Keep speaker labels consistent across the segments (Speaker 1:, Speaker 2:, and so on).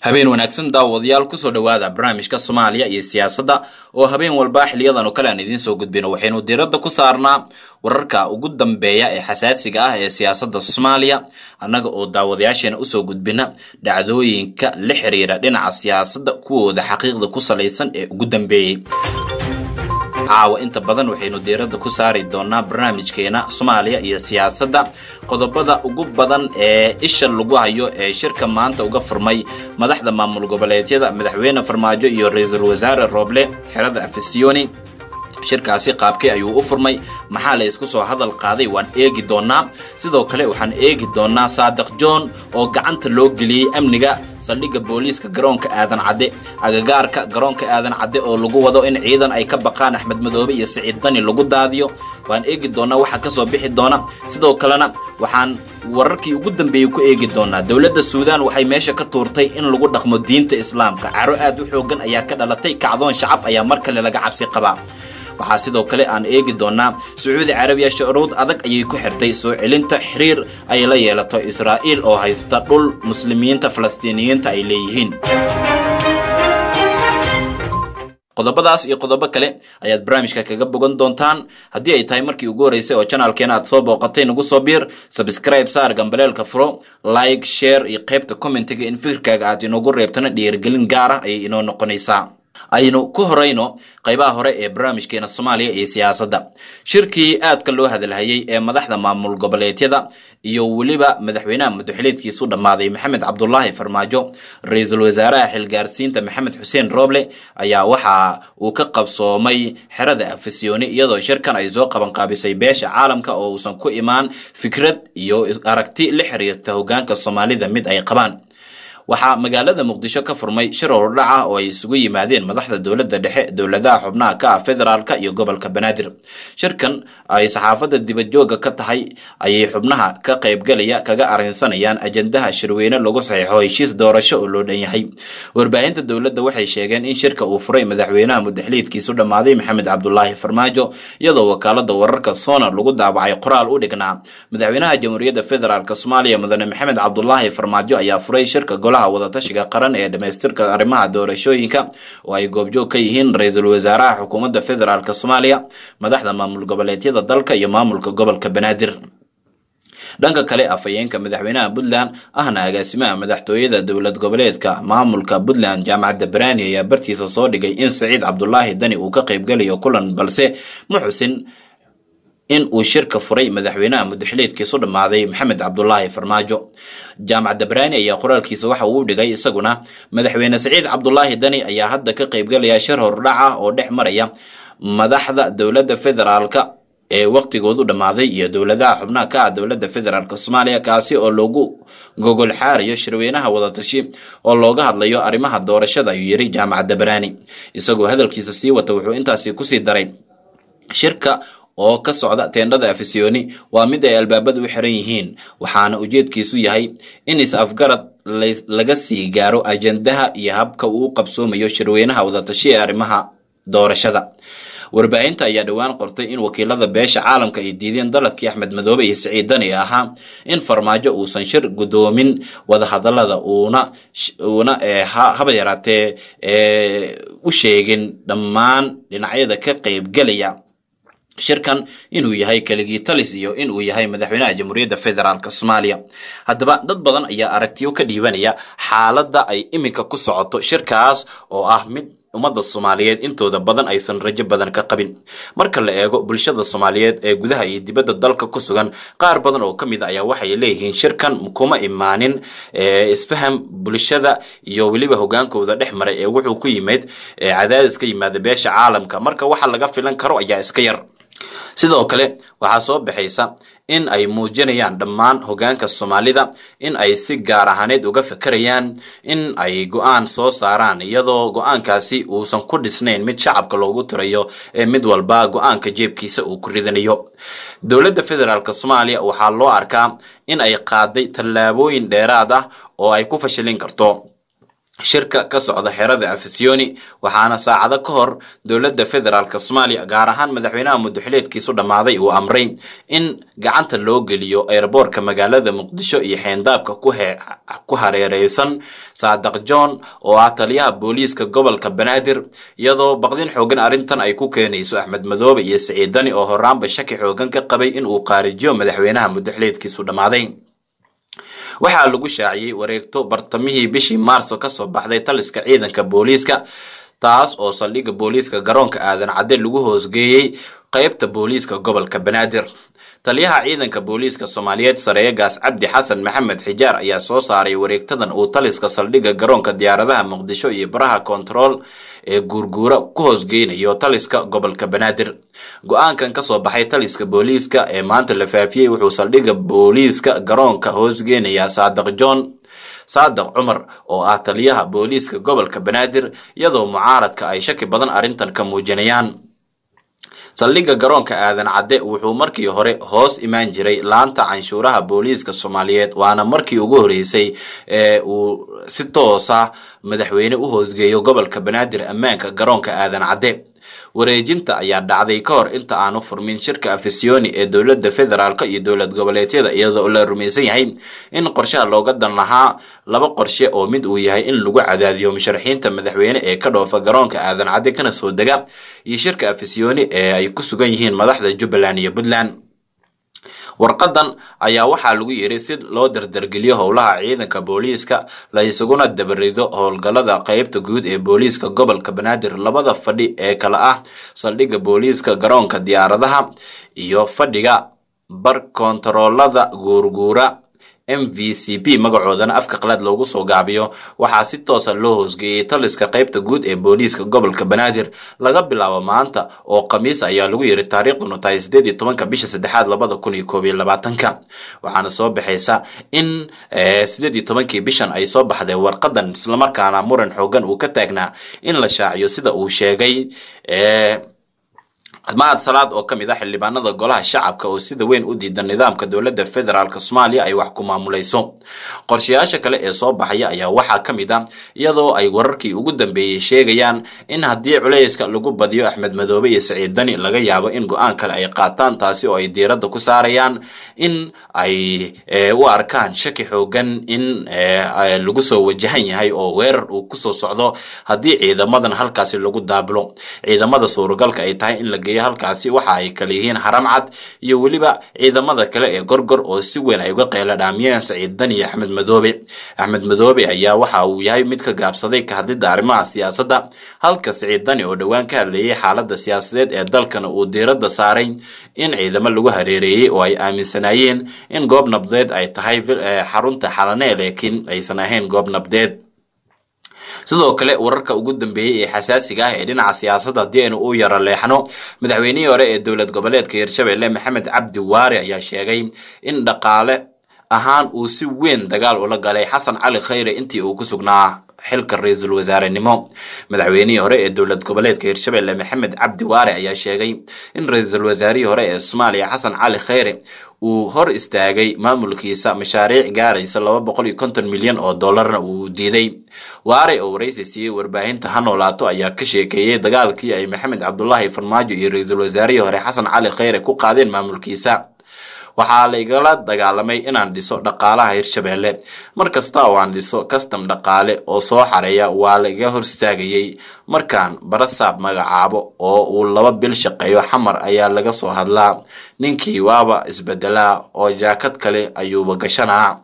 Speaker 1: habeen wanaagsan daawadayaal kusoo dhowaada barnaamijka soomaaliya iyo siyaasadda oo habeen walba xiliyadan oo kale aan idiin soo gudbino waxaynu diiradda ku saarnaa wararka ugu dambeeya ee xasaasiga ah ee siyaasadda soomaaliya annaga oo daawadayaasheena usoo gudbina dhacdooyinka la xiriira dhinaca siyaasadda kuwooda xaqiiqda ku salaysan ee ugu dambeeyey caawa inta badan waxaynu diiradda ku saari doonaa barnaamijkeena soomaaliya iyo siyaasadda qodobada ugu badan ee isha lagu hayo ee shirka maanta uga furmay madaxda maamul goboleedyada madaxweyne farmaajo iyo ra-iisul wasaare rooble xerada afisiyoni shirkaasi qaabkii ayuu u furmay maxaa la isku soo hadal qaaday waan eegi doonaa sidoo kale waxaan eegi doonaa saadiq john oo gacanta loo geliyey amniga saldhigga booliiska garoonka aadan cadde agagaarka garoonka aadan cadde oo lagu wado in ciidan ay ka baqaan axmed madoobe iyo siciid dani lagu daadiyo waan eegi doonaa waxa kasoo bixi doona sidoo kalena waxaan wararkii ugu dambeeyey ku eegi doonaa dowladda suudaan waxay meesha ka tuurtay in lagu dhaqmo diinta islaamka caro aad u xoogan ayaa ka dhalatay kacdoon shacab ayaa mar kale laga cabsi qabaa waxaa sidoo kale aan eegi doonaa sacuudi carabiya shuruud adag ayay ku xirtay soo celinta xiriir ay la yeelato israa'iil oo haysta dhul muslimiinta falastiiniyiinta ay leeyihiin qodobadaas iyo qodobo kale ayaad barnaamijka kaga bogan doontaan haddii ay tahay markii ugu horreysay oo janaalkeena aad soo booqatay nagu soo biir sabscribe saar gambaleelka furo like share iyo qaybta commentiga in fikirkaaga aad inoogu reebtana dhiirigelin gaar ah ayay inoo noqonaysaa aynu ku horeyno qaybaha hore ee barnaamijkeena soomaaliya iyo siyaasadda shirkii aadka loo hadalhayey ee madaxda maamul goboleedyada iyo weliba madaxweynaha madaxweyneedkiisu dhammaaday maxamed cabdulaahi farmaajo ra-iisul wasaaraha xilgaarsiinta maxamed xuseen rooble ayaa waxa uu ka qabsoomay xerada afisyooni iyadoo shirkan ay soo qabanqaabisay beesha caalamka oo uusan ku imaan fikrad iyo aragti la xiriirta hogaanka soomaalida mid ay qabaan waxaa magaalada muqdisho ka furmay shir hordhac ah oo ay isugu yimaadeen madaxda dowladda dhexe dowladaha xubnaha ka ah federaalka iyo gobolka banaadir shirkan ay saxaafadda dibadjooga ka tahay ayay xubnaha ka qaybgalaya kaga arrinsanayaan ajendaha shirweyne lagu saxiixo heshiis doorasho oo loo dhan yahay warbaahinta dowladda waxay sheegeen in shirka uu furay madaxweynaha mudaxliidkiisu dhammaaday maxamed cabdulaahi farmaajo iyadoo wakaalada wararka sona lagu daabacay qoraal u dhignaa madaxweynaha jamhuuriyadda federaalk soomaaliya mudane maxamed cabdulaahi farmaajo ayaa furay shirka wadatashiga qaran ee dhamaystirka arrimaha doorashooyinka oo ay goobjoog ka yihiin ra-iisul wasaaraha xukuumadda federaalk soomaaliya madaxda maamul goboleedyada dalka iyo maamulka gobolka banaadir dhanka kale afhayeenka madaxweynaha puntland ahna agaasimaha madaxtooyada dowlad goboleedka maamulka puntland jaamacadda baraani ayaa bartiisa soo dhigay in saciid cabdulaahi dani uu ka qaybgalayo kulan balse ma xusin in uu shirka furay madaxweynaha mudaxiliidkiisu dhammaaday maxamed cabdulaahi farmaajo jaamacadda baraani ayaa qoraalkiisa waxa uu dhigay isaguna madaxweyne saciid cabdulaahi dani ayaa hadda ka qaybgalaya shir hordhac ah oo dhex maraya madaxda dowladda federaalka ee waqtigoodu dhammaaday iyo dowladaha xubnaha ka ah dowladda federaalk soomaaliya kaasi oo lagu gogol xaarayo shirweynaha wadatashi oo looga hadlayo arrimaha doorashada ayuu yiri jaamacadda baraani isagoo hadalkiisa sii wata wuxuu intaasi kusii daray shirka oo ka socda teendhada afisyooni waa mid ay albaabada u xiran yihiin waxaana ujeedkiisu yahay in is-afgarad laga sii gaaro ajendaha iyo habka uu qabsoomayo shirweynaha wadatashi ee arrimaha doorashada warbaahinta ayaa dhowaan qortay in wakiilada beesha caalamka ay diideen dalabkii axmed madoobe iyo siciid dani ahaa in farmaajo uusan shir gudoomin wadahadalada uuna uuna haba yaraatee u sheegin dhammaan dhinacyada ka qaybgelaya shirkan inuu yahay keligii talis iyo inuu yahay madaxweynaha jamhuuriyadda federaalk soomaaliya haddaba dad badan ayaa aragtiyo ka dhiibanaya xaaladda ay iminka ku socoto shirkaas oo ah mid ummadda soomaaliyeed intooda badan aysan rajo badan ka qabin marka la eego bulshada soomaaliyeed ee gudaha iyo dibadda dalka ku sugan qaar badan oo ka mid a ayaa waxay leeyihiin shirkan kuma imaanin isfaham bulshada iyo weliba hogaankooda dhex maray ee wuxuu ku yimid cadaadis ka yimaada beesha caalamka marka waxa laga filan karo ayaa iska yar sidoo kale waxaa soo baxaysa in ay muujinayaan dhammaan hogaanka soomaalida in ay si gaar ahaaneed uga fakerayaan in ay go-aan soo saaraan iyadoo go-aankaasi uusan ku dhisnayn mid shacabka loogu tirayo ee mid walba go-aanka jeebkiisa uu ku ridanayo dowladda federaalk soomaaliya waxaa loo arkaa in ay qaaday tallaabooyin dheeraad ah oo ay ku fashilin karto shirka ka socda xerada afisiyoni waxaana saacado ka hor dowladda federaalk soomaaliya gaar ahaan madaxweynaha muddaxileedkiisu dhammaaday uu amray in gacanta loo geliyo eeraboorka magaalada muqdisho iyo xeendaabka ku hareereysan saadaq john oo ah taliyaha booliiska gobolka banaadir iyadoo baqdin xoogan arrintan ay ku keenayso axmed madoobe iyo siciid dani oo horaanba shaki xoogan ka qabay in uu qaarijiyo madaxweynaha muddaxileedkiisu dhammaaday waxaa lagu shaaciyey wareegto bartamihii bishii maarso kasoo baxday taliska ciidanka booliiska taas oo saldhigga booliiska garoonka aadan cadde lagu hoosgeeyey qeybta booliiska gobolka banaadir taliyaha ciidanka booliiska soomaaliyeed sareegaas cabdi xasan maxamed xijaar ayaa soo saaray wareegtadan uu taliska saldhigga garoonka diyaaradaha muqdisho iyo baraha kontarool ee guurguura ku hoosgeynayo taliska gobolka banaadir go-aankan kasoo baxay taliska booliiska ee maanta la faafiyey wuxuu saldhigga booliiska garoonka hoosgeynayaa saadaq john saadaq cumar oo ah taliyaha booliiska gobolka banaadir iyadoo mucaaradka ay shaki badan arrintan ka muujinayaan saldhigga garoonka aadan cadde wuxuu markii hore hoos imaan jiray laanta canshuuraha booliiska soomaaliyeed waana markii ugu horeysay ee uu si toosa madaxweyne u hoosgeeyo gobolka banaadir ammaanka garoonka aadan cadde wareejinta ayaa dhacday ka hor inta aanu furmin shirka afisiyoni ee dowladda federaalk iyo dowlad goboleedyada iyadoo la rumaysan yahay in qorshaha looga dan lahaa laba qorshe oo mid uu yahay in lagu cadaadiyo musharaxiinta madaxweyne ee ka dhoofa garoonka aadan cadde kana soo dega iyo shirka afisiyoni ee ay ku sugan yihiin madaxda jubbaland iyo puntland warqadan ayaa waxaa lagu yidhi si loo dardargeliyo howlaha ciidanka booliiska la isaguna dabarido howlgallada qeybta guud ee booliiska gobolka banaadir labada fadhi ee kale ah saldhigga booliiska garoonka diyaaradaha iyo fadhiga bar kontaroolada guurguura m v c p magacoodana afka qalaad loogu soo gaabiyo waxaa si toosa loo hoosgeeyey taliska qeybta guud ee booliiska gobolka banaadir laga bilaabo maanta oo khamiis ayaa lagu yiri taariikhdunu tahay sideed iyo tobanka bisha saddexaad labada kun iyo koob iyo labaatanka waxaana soo baxaysa in sideed iyo tobankii bishan ay soo baxday warqadan islamarkaana muran xoogan uu ka taagnaa in la shaaciyo sida uu sheegay mahad salaad oo ka mid ah xildhibaanada golaha shacabka oo sida weyn u diidan nidaamka dowladda federaalk soomaaliya ay wax ku maamulayso qorshayaasha kale ee soo baxaya ayaa waxaa ka mid ah iyadoo ay wararkii ugu dambeeyey sheegayaan in haddii culayska lagu badiyo axmed madoobe iyo siciid dani laga yaabo in go-aan kale ay qaataan taasi oo ay diiradda ku saarayaan in ay u arkaan shaki xoogan in lagu soo wajahan yahay oo weerar uu kusoo socdo haddii ciidamadan halkaasi lagu daabulo ciidamada suuragalka ay tahay in la halkaasi waxa ay kala yihiin haram cad iyo weliba ciidamada kale ee gorgor oo si weyn ay uga qeyla dhaamiyeen saciid dani iyo axmed madoobe axmed madoobe ayaa waxa uu yahay mid ka gaabsaday ka hadlidda arrimaha siyaasadda halka saciid dani oo dhowaan ka hadlayay xaaladda siyaasadeed ee dalkana uu diiradda saaray in ciidamo lagu hareereeyey oo ay aaminsanaayeen in goob nabdeed ay tahay xarunta xalanee laakiin aysan ahayn goob nabdeed sidoo kale wararka ugu dambeeyey ee xasaasiga ah ee dhinaca siyaasadda haddii aynu u yaro leexno madaxweynihii hore ee dowlad goboleedka hirshabelle maxamed cabdi waare ayaa sheegay in dhaqaale ahaan uu si weyn dagaal ula galay xasan cali khayre intii uu ku sugnaa xilka ra-iisul wasaarenimo madaxweynihii hore ee dowlad goboleedka hirshabelle maxamed cabdi waare ayaa sheegay in ra-iisul wasaarihii hore ee soomaaliya xasan cali khayre uu hor istaagay maamulkiisa mashaariic gaaraysa laba boqol iyo konton milyan oo dollarna uu diiday waare oo waraysi siiyey warbaahinta ha noolaato ayaa ka sheekeeyey dagaalkii ay maxamed cabdulaahi farmaajo iyo ra-iisul wasaarihii hore xasan cali khayre ku qaadeen maamulkiisa waxaa la igala dagaalamay inaan dhiso dhaqaalaha hirshabelle mar kasta oo aan dhiso kastam dhaqaale oo soo xareeya waa la iga hor istaagayey markaan barasaab magacaabo oo uu laba bil shaqeeyo xamar ayaa laga soo hadlaa ninkii waaba isbedelaa oo jaakad kale ayuuba gashanaa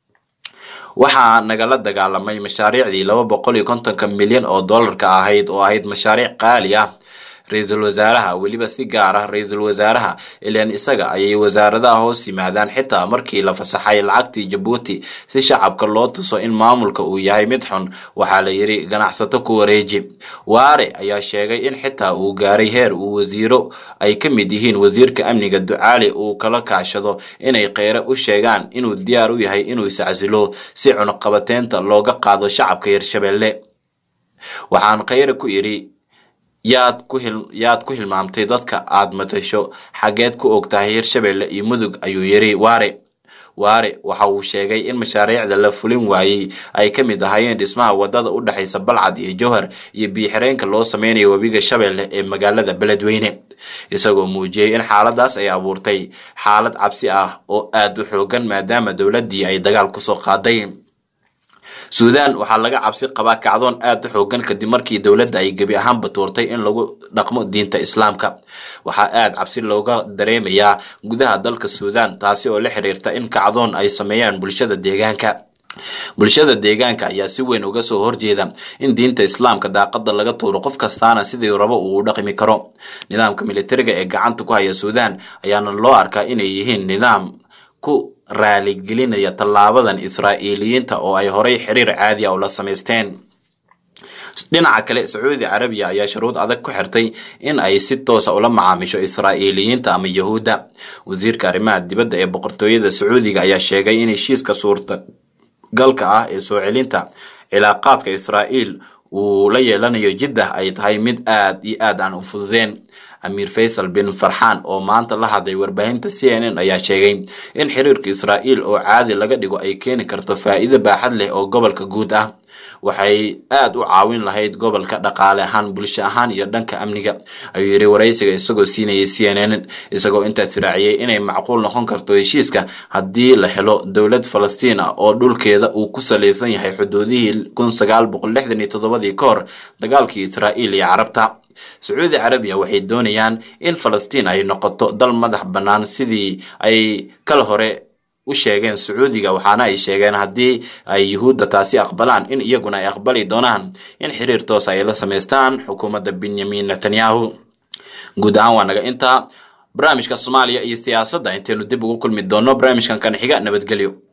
Speaker 1: waxaa nagala dagaalamay mashaariicdii laba boqol iyo kontonka milyan oo dollarka ahayd oo ahayd mashaariic qaali ah ra-iisul wasaaraha weliba si gaar ah ra-iisul wasaaraha ilaan isaga ayay wasaaradaha hoos yimaadaan xitaa markii la fasaxay lacagtii jabuuti si shacabka loo tuso in maamulka uu yahay mid xun waxaa la yidhi ganacsato ku wareeji waare ayaa sheegay in xitaa uu gaaray heer uu wasiiro ay ka mid yihiin wasiirka amniga ducaali uu kala kaashado inay kheyre u sheegaan inuu diyaar u yahay inuu iscasilo si cunuqabateynta looga qaado shacabka hirshabelle waxaan kheyre ku idhi yaad ku hil yaad ku hilmaamtay dadka aad matasho xaggeed ku og tahay hirshabelle iyo mudug ayuu yidhi waare waare waxa uu sheegay in mashaariicda la fulin waayey ay ka mid ahaayeen dhismaha wadada u dhexaysa balcad iyo jowhar iyo biyo-xireenka loo sameynayo webiga shabeelle ee magaalada beledweyne isagoo muujiyey in xaaladaas ay abuurtay xaalad cabsi ah oo aada u xoogan maadaama dowladdii ay dagaal kusoo qaaday suudaan waxaa laga cabsi qabaa kacdoon aada u xoogan kadib markii dowladda ay gebi ahaanba tuurtay in lagu dhaqmo diinta islaamka waxaa aada cabsi looga dareemayaa gudaha dalka suudaan taasi oo la xiriirta in kacdoon ay sameeyaan bulshada deegaanka bulshada deegaanka ayaa si weyn uga soo horjeeda in diinta islaamka daaqada laga tuuro qof kastaana sidii rabo uu u dhaqmi karo nidaamka militariga ee gacanta ku haya suudaan ayaana loo arkaa inay yihiin nidaam ku raaligelinaya tallaabadan israa'iiliyiinta oo ay horay xiriir caadi a ula samaysteen dhinaca kale sacuudi carabiya ayaa shuruud adag ku xirtay in ay si toosa ula macaamisho israa'iiliyiinta ama yahuudda wasiirka arrimaha dibadda ee boqortooyada sacuudiga ayaa sheegay in heshiiska suurtagalka ah ee soo celinta cilaaqaadka israa'iil uu la yeelanayo jiddah ay tahay mid aad iyo aad aan u fududeen amiir faysal bin farxaan oo maanta la hadlay warbaahinta c n n ayaa sheegay in xiriirka israa'iil oo caadi laga dhigo ay keeni karto faa'iido baaxad leh oo gobolka guud ah waxay aada u caawin lahayd gobolka dhaqaale ahaan bulsho ahaan iyo dhanka amniga ayuu yidhi waraysiga isagoo siinayay c n n isagoo intaas raaciyey inay macquul noqon karto heshiiska haddii la helo dowlad falastiin ah oo dhulkeeda uu ku salaysan yahay xuduudihii kun sagaal boqol lixdan iyo toddobadii ka hor dagaalkii israa'iil iyo carabta sacuudi carabiya waxay doonayaan in falastiin ay noqoto dal madax bannaan sidii ay kal hore u sheegeen sacuudiga waxaana ay sheegeen haddii ay yuhuudda taasi aqbalaan in iyaguna ay aqbali doonaan in xiriir toos ay la samaystaan xukuumadda benyamin netanyahu guud ahaan waa naga intaa barnaamijka soomaaliya iyo siyaasadda intaynu dib ugu kulmi doono barnaamijkan kan xiga nabadgelyo